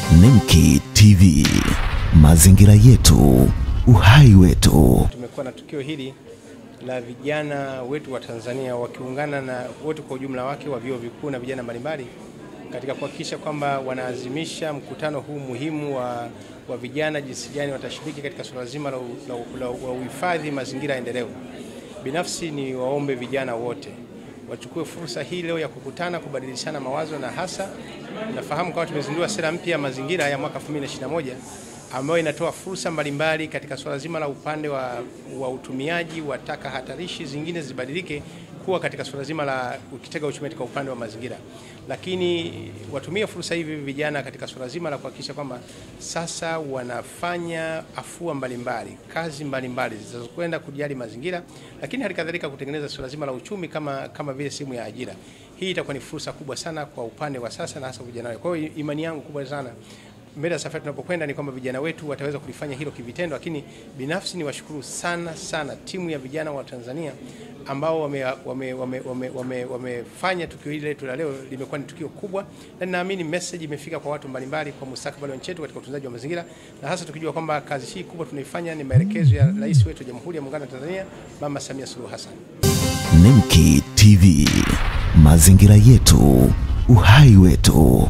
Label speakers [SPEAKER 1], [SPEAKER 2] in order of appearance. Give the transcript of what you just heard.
[SPEAKER 1] Nemki TV, mazingira yetu, uhai wetu.
[SPEAKER 2] Tumekuwa na tukio hili la vijana wetu wa Tanzania wakiungana na wote kwa ujumla wake wa vyuo vikuu na vijana mbalimbali katika kuhakikisha kwamba wanaazimisha mkutano huu muhimu wa, wa vijana jinsi gani watashiriki katika suala zima la, la, la, la uhifadhi mazingira endelevu. Binafsi ni waombe vijana wote wachukue fursa hii leo ya kukutana, kubadilishana mawazo na hasa nafahamu kwamba tumezindua sera mpya ya mazingira ya mwaka 2021 ambayo inatoa fursa mbalimbali katika suala zima la upande wa, wa utumiaji wa taka hatarishi zingine zibadilike kuwa katika suala zima la ukitega uchumi katika upande wa mazingira, lakini watumie fursa hivi vijana katika suala zima la kuhakikisha kwamba sasa wanafanya afua mbalimbali, kazi mbalimbali zinazokwenda kujali mazingira, lakini hali kadhalika kutengeneza suala zima la uchumi kama, kama vile sehemu ya ajira. Hii itakuwa ni fursa kubwa sana kwa upande wa sasa na hasa vijana. Kwa hiyo imani yangu kubwa sana mbele ya safari tunapokwenda ni kwamba vijana wetu wataweza kulifanya hilo kivitendo, lakini binafsi ni washukuru sana sana timu ya vijana wa Tanzania ambao wamefanya wame, wame, wame, wame, wame tukio hili letu la leo limekuwa ni tukio kubwa, na ninaamini message imefika kwa watu mbalimbali kwa mustakabali wa nchi yetu katika utunzaji wa mazingira, na hasa tukijua kwamba kazi hii kubwa tunaifanya ni maelekezo ya rais wetu wa Jamhuri ya Muungano wa Tanzania Mama Samia Suluhu Hassan.
[SPEAKER 1] Nemki TV, mazingira yetu, uhai wetu.